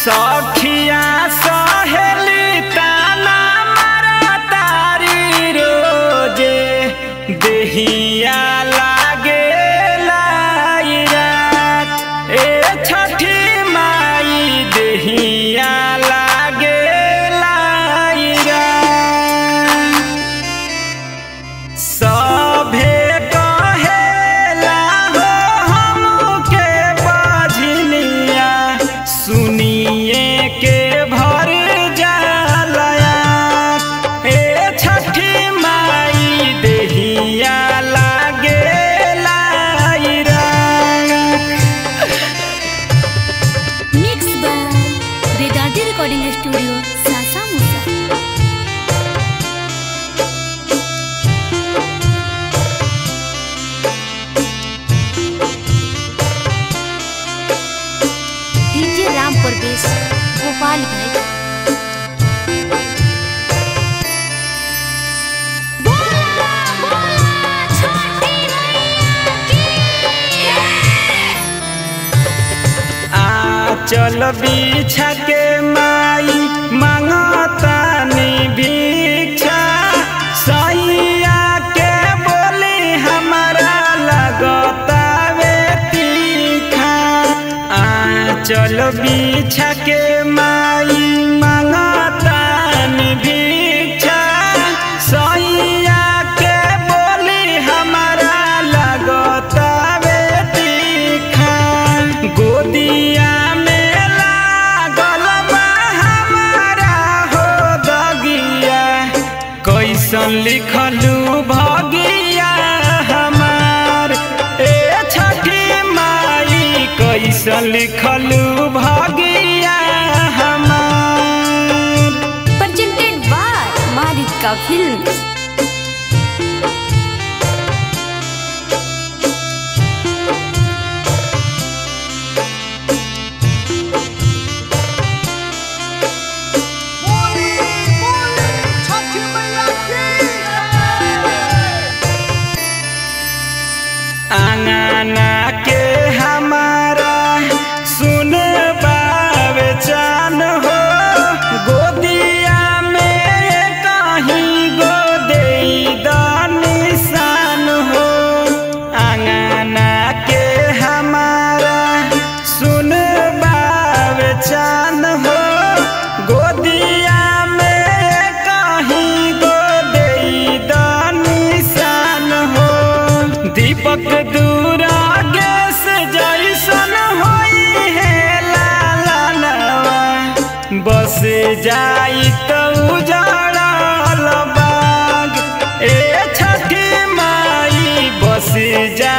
सखिया सहेली ताना मारा तारी रोजे देहिया लागे लाइरात ए छठी माई देहिया लागे लाइरात सभे कहेला हो हमके बजनिया सुनिए के भर जालया ए छठी माई देहिया लागे लाइरा mix by Vedanti recording studio Sasa Musa DJ Ram Parvesh Gopal भाई आ चल बिछा के माई मांगतानी भिक्षा सैया के बोली हमारा लगतावे तीखा आ चल बिछा के माई मांगतानी भिक्षा सैया के बोली हमारा लगतावे तीखा गोदिया में लागल बा हमारा हो दगिया कैसन लिखलू भगिया हमार ए छठी माई कैसन लिखलू भगिया हमार presented by Marika Films. आंगना के हमारा सुन बावे चान हो गोदिया में कहीं गोदे निशान हो आंगना के हमारा सुन बावे चान हो गोदिया में कहीं गोदे निशान हो दीपक दूरा गैस जैसन होई है लालनवा बस जाई तो उजाड़ल बाग ए छठी माई बस जा